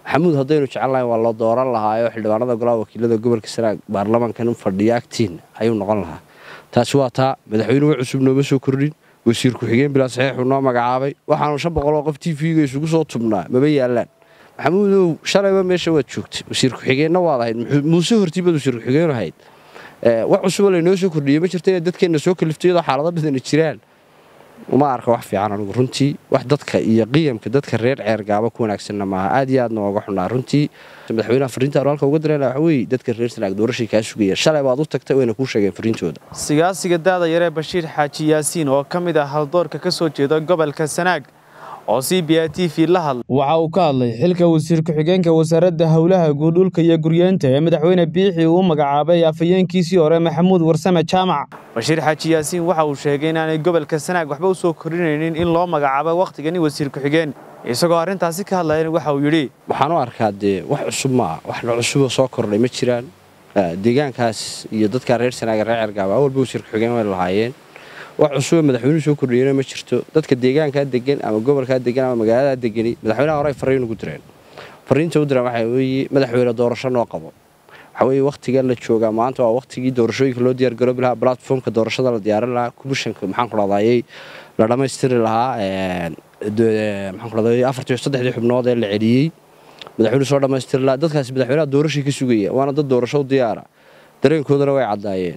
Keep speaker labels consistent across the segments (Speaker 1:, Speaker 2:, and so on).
Speaker 1: maxamuud haddaynu jecelnahay waa loo dooran lahaayo xildhibaanada golaha wakiilada gobolka sanaag baarlamankan fadhiya agtiin ayuu noqon lahaa taasi waa taa madaxweynuhu cusub nooma soo kordhin wasiir ku-xigeen bilaa saxiixuu noo magacaabay waxaanu shan boqol oo qof t v-ga isugu soo tubnaa maba yaalaan maxamuudow shalayba meesha waad joogtay wasiir ku-xigeenna waad ahayd muuse hortiibaad wasiir ku-xigeen ahayd wax cusuboo laynoo soo kordhiyey ma jirta inaad dadkeenna soo kaliftay iyadoo xaalado badani jiraan uma arka wax fiican anigu runtii wax dadka iyo qiyamka dadka reer ceergaaba ku wanaagsanna maaha aad iyo aadna ooga xunaa runtii madaxweynaha fariinta anu halka uga dirayna waxa weeye dadka reer sanaag doorashay kaa sugaya shalay baad u tagtay wayna kuu sheegeen fariintooda
Speaker 2: sigaasiga daada yaree bashiir xaaji yaasiin oo ka mid ah haldoorka ka soo jeeda gobolka sanaag oo c b a t v la hadlay waxa uu ka hadlay xilka wasiir ku-xigeenka wasaaradda howlaha guud dhulka iyo guryeenta ee madaxweyne biixi uu magacaabay afhayeenkiisii hore maxamuud warsame jaamac bashiir xaaji yaasiin waxa uu sheegay inaanay gobolka sanaag waxba u soo kordhinaynin in loo magacaabo wakhtigani wasiir ku-xigeen isagoo arrintaasi ka hadlayana waxa uu yidhi
Speaker 1: waxaan u arkaa dee wax cusub maa waxna cusuboo soo kordhay ma jiraan deegaankaas iyo dadka reer sanaaga reer cergaaba walba wasiir ku-xigeen way lahaayeen wax cusuboo madaxweynuhu soo kordhiyena ma jirto dadka deegaankaa degan ama gobolkaa degan ama magaaladaa degani madaxweynaha hore ay fariin ugu direen fariinta u direen waxaa weeye madaxweyne doorasho noo qabo waxaa weeye wakhtigan la joogaa maanta waa wakhtigii doorashooyinka loo diyaargaroobi lahaa platformka doorashada la diyaarin lahaa kumishanka maxaan ku dhadayay la dhammaystiri lahaa maxaan ku dhadayay afartii saddexdii xubnood ee la celiyey madaxweynuhu soo dhammaystiri lahaa dadkaasi madaxweynaha doorashay ka sugaya waana dad doorasho u diyaara dareenkoodana way caddaayeen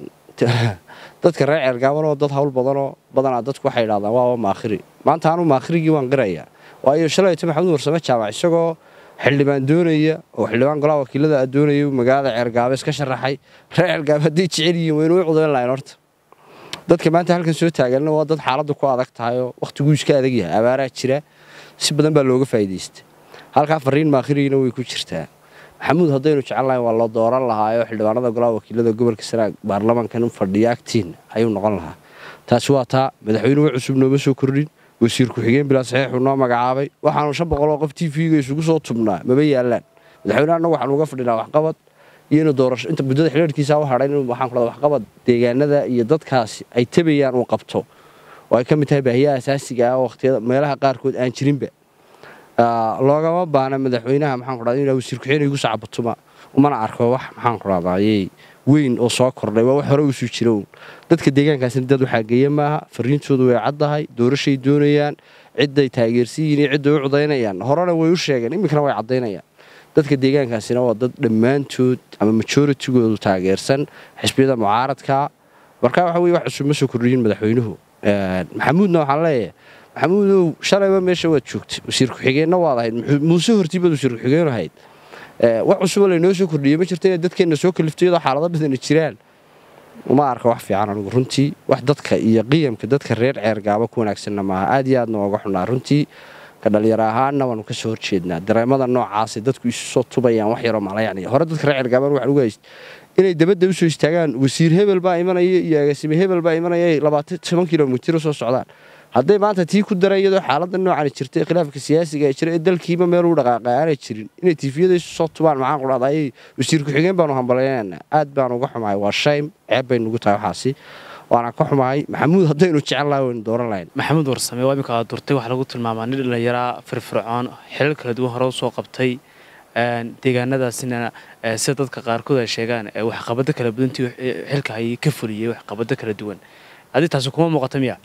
Speaker 1: dadka reer ceergaabanoo dad hawl badanoo badanaa dadku waxay idhahdaan waaba maakhiri maanta anu maakhirigii waan qirayaa waayo shalayto maxamuud warsame jaamac isagoo xildhibaan doonaya oo xildhibaan golaha wakiilada a doonaya magaalada ceergaaba iska sharaxay reer ceergaaba hadday jecel yihiin waynu u cudayn lahayn horta dadka maanta halkan soo taaganna waa dad xaaladdu ku adag tahayoo wakhtiguu iska adag yahay abaaraa jira si badan baa looga faa'iidaysta halkaa fariin maakhirigiina way ku jirtaa maxamuud haddaynu jecelnahay waa loo dooran lahaayo xildhibaanada golaha wakiilada gobolka sanaag baarlamankan fadhiya agtiin ayuu noqon lahaa taasi waa taa madaxweynuhu cusub nooma soo kordhin wasiir ku-xigeen bilaa saxiixuu noo magacaabay waxaanu shan boqol oo qof t v-ga isugu soo tubnaa maba yaalaan madaxweyneha annagu waxaanu uga fadhinaa waxqabad iyo inu doorasho inta muddada xidhiirkiisa u hadhay inuu waxaan ku waxqabad deegaanada iyo dadkaasi ay tabayaan uu qabto oo ay ka mid tahay baahiyaha asaasiga ah oo wakhtiyada meelaha qaarkood aan jirinba loogama baana madaxweynaha maxaan ku dhahday inaa wasiir ku-xigeen igu sacabatuma umana arko wax maxaan ku dhahdaayey weyn oo soo kordhay waa wax hore usuu jira uun dadka deegaankaasina dad waxaa geeya maaha fariintoodu way caddahay doorashay doonayaan cidday taageersan yihiin iyo cidday u cudaynayaan horena way u sheegeen iminkana way caddaynayaan dadka deegaankaasina waa dad dhammaantood ama majoritigoodu taageersan xisbiyada mucaaradka marka waxa weye wax cusub ma soo kordhiyin madaxweynuhu maxamuudna waxaan leeyahay maxamuudow shalayba meesha waad joogtay wasiir ku-xigeenna waad ahayd muuse hortiibaad wasiir ku-xigeen ahayd wax cusuboo laynoo soo kordhiyey ma jirta inaad dadkeenna soo kaliftay iyadoo xaalado badani jiraan uma arka wax fiican anigu runtii wax dadka iyo qiyamka dadka reer ceergaaba ku wanaagsanna maaha aad iyo aadna ooga xunaa runtii ka dhalinyaro ahaanna waanu ka soo horjeednaa dareemada noocaasay dadku isu soo tubayaan wax yaroo malayacniya hore dadka reer ceergaaban waxaan uga hayst inay dabadda usoo istaagaan wasiir hebel baa imanaya iyo agaasime hebel baa imanaya ay labaatan toban kilomitir u soo socdaan hadday maanta tii ku daran iyadoo xaaladda noocan jirtay khilaafka siyaasiga ee jira ee dalkiiba meel u dhaqaaqay aanay jirin inay tiifiyada isu soo tubaan maxaan ku dhahda ayay wasiir ku-xigeen baanu hambalyaynana aad baan uga xumahay waa shaym ceeb bay nugu tahay waxaasi waana ka xumahay maxamuud haddaynu jecel lahay waynu dooran lahayn
Speaker 2: maxamuud warsame waa iminka aad durtay waxaa lagu tilmaamaa nin dhallinyaraa firfircoon xilal kala duwan hore u soo qabtay deegaanadaasina sida dadka qaarkood ay sheegaan waxqabado kala badantii xilka ay ka fuliyey waxqabado kala duwan adi taasi kuma muuqata miya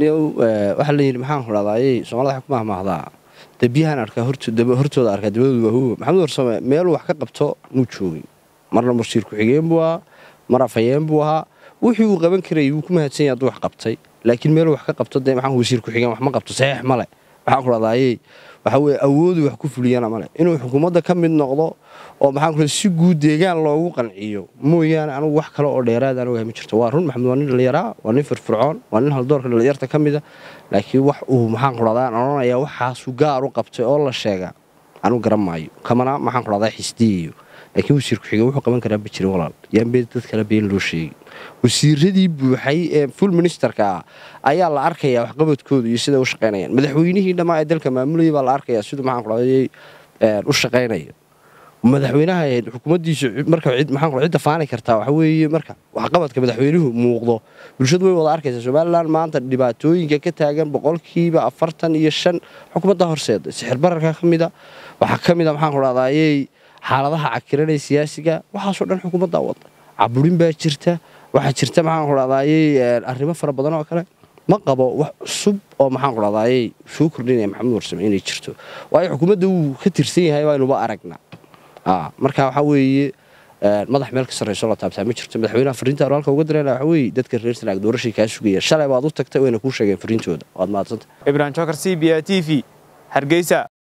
Speaker 1: waxaa la yidhi maxaan ku dhahdaayey soomaalida waxay ku mahmaahdaa dee biyahaan arkaa hortooda arkaa dabadoodu waa huwa maxamuud warsame meeluu wax ka qabto muu joogin marna wasiir ku-xigeen buu ahaa mar afhayeen buu ahaa wixii uu qaban karayay wuu ku mahadsan yahay hadduu wax qabtay laakiin meeluu wax ka qabto dee maxaan wasiir ku-xigeen wax ma qabto saxiix male maxaan ku dhahdaayey waxa weye awooduu wax ku fuliyana male inuu xukuumadda ka mid noqdo oo maxaan ku si guud deegaan loogu qanciyo mooyaane anugu wax kale oo dheeraad aan ogahay ma jirto waa run maxamed waa nin dhallinyaraa waa nin firfircoon waa nin haldoorka dhallinyarta ka mida laakiin wax uu maxaan ku dhahdaa aan odhanayaa waxaasuu gaar u qabtay oo la sheega anugu garan maayo kamana maxaan ku dhahdaa xisdiyayo laakiin wasiir ku-xigeen wuxuu qaban karaa ma jirin walaal yaan bee dad kale been loo sheegin wasiiradii buuxay ee full ministerka ah ayaa la arkayaa waxqabadkoodu iyo siday u shaqaynayaan madaxweynihii dhammaa ee dalka maamulayay baa la arkayaa siduu maxaan ku dhahday u shaqaynaya madaxweynaha xukuumaddiisu marka maxaan ku cidda faani kartaa waxa weeye marka waxqabadka madaxweynuhu muuqdo bulshadu way wada arkaysaa somalilan maanta dhibaatooyinka ka taagan boqolkiiba afartan iyo shan xukuumadda horseeda sixir bararka ka mida waxaa ka mid a maxaan ku dhahdaayey xaaladaha cakiranaya siyaasiga waxaasoo dhan xukuumaddaa wada caburin baa jirta waxaa jirta maxaan ku dhahdaayey arrimo fara badan oo kale ma qabo wax cusub oo maxaan ku dhahdaayey soo kordhinaya maxamed warsame inay jirto waayo xukuumadda wuu ka tirsan yahay waynuba aragnaa marka waxaa weeye madax meel ka sarrayso la taabtaa ma jirto madaxweynaha fariinta halka uga dareena waxa weeye dadka reer sanaag doorashay kaa sugaya shalay baad u tagtay wayna kuu sheegeen fariintooda waad mahadsanta
Speaker 2: ibrahim jokar c b a t v hargeysa